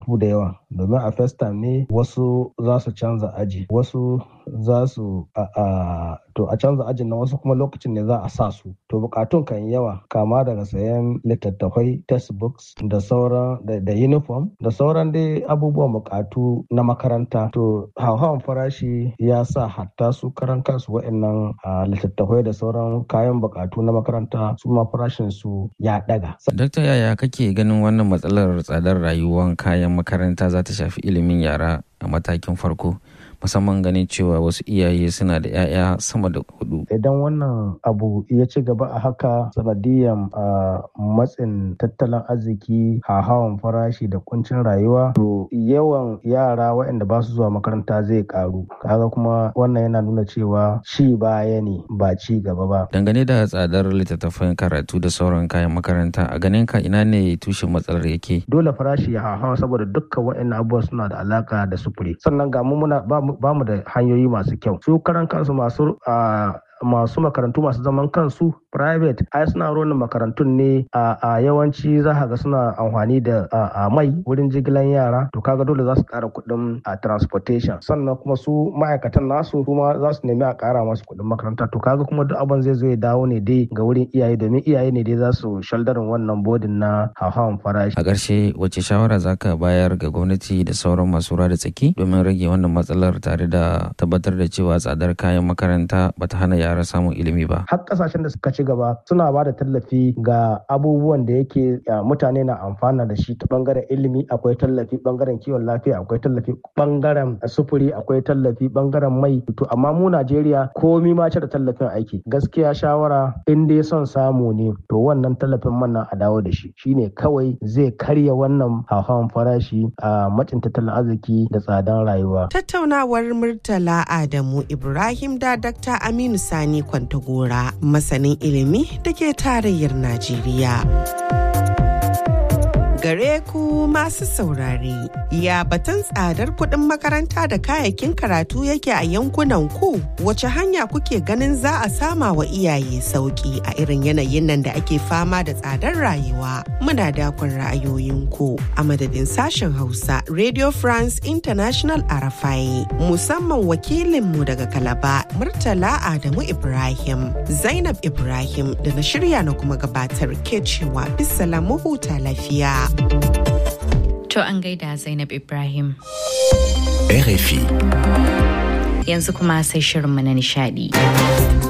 bukatu da yawa domin a first time ne wasu za su canza aji wasu za su a to a canza ajin nan wasu kuma lokacin ne za a sa su to bukatun kan yawa kama daga sayan littattafai textbooks da sauran da uniform da sauran dai abubuwan bukatu na makaranta to hauhawan farashi ya sa hatta su karan kansu wa'annan littattafai da sauran kayan bukatu na makaranta su ma farashin su ya daga. Dakta yaya kake ganin wannan matsalar tsadar rayuwar kayan makaranta za ta shafi ilimin yara a matakin farko? musamman ganin cewa wasu iyaye suna da 'ya'ya sama da hudu. Idan wannan abu ya ci gaba a haka sanadiyan matsin tattalin arziki hawan farashi da kuncin rayuwa to yawan yara waɗanda ba su zuwa makaranta zai karu kaga kuma wannan yana nuna cewa ci baya ne ba ci gaba ba. Dangane da tsadar littattafan karatu da sauran kayan makaranta a ganin ka ina ne tushen matsalar yake? Dole farashi ya hawa saboda dukkan waɗannan abubuwa suna da alaka da sufuri sannan ga mu muna ba mu da hanyoyi masu kyau su karan kansu masu masu makarantu masu zaman kansu private ai suna ronin makarantun ne a yawanci za ga suna amfani da mai wurin jigilan yara to kaga dole za su kara kuɗin transportation sannan kuma su ma'aikatan nasu kuma za su nemi a kara masu kuɗin makaranta to kaga kuma duk abin zai zo ya dawo ne dai ga wurin iyaye domin iyaye ne dai za su shaldarin wannan bodin na hauhawan farashi a ƙarshe wace shawara za ka bayar ga gwamnati da sauran masu ruwa da tsaki domin rage wannan matsalar tare da tabbatar da cewa tsadar kayan makaranta bata hana yara samun ilimi ba. Har kasashen da suka ci gaba suna ba da tallafi ga abubuwan da yake mutane na amfana da shi ta bangaren ilimi akwai tallafi bangaren kiwon lafiya akwai tallafi bangaren sufuri akwai tallafi bangaren mai to amma mu Najeriya komi ma da tallafin aiki gaskiya shawara in dai son samu ne to wannan tallafin man nan a dawo da shi shine kawai zai karya wannan hauhawan farashi a macin tattalin arziki da tsadan rayuwa. Tattaunawar Murtala Adamu Ibrahim da Dr. Aminu Sani Kwantagora masanin ilimi da ke tarayyar Najeriya. Gare ku masu saurare, ya batun tsadar kuɗin makaranta da kayayyakin karatu yake a yankunan ku wace hanya kuke ganin za a sama wa iyaye sauƙi a irin yanayin nan da ake fama da tsadar rayuwa. Muna dakon ra'ayoyinku a madadin sashen Hausa Radio France International Arafai musamman wakilinmu daga Kalaba Murtala Adamu Ibrahim, Zainab Ibrahim da na shirya na kuma gabatar ke cewa bisalamu huta lafiya. To an gaida Zainab Ibrahim. RFI. Yanzu kuma sai shirinmu na nishadi.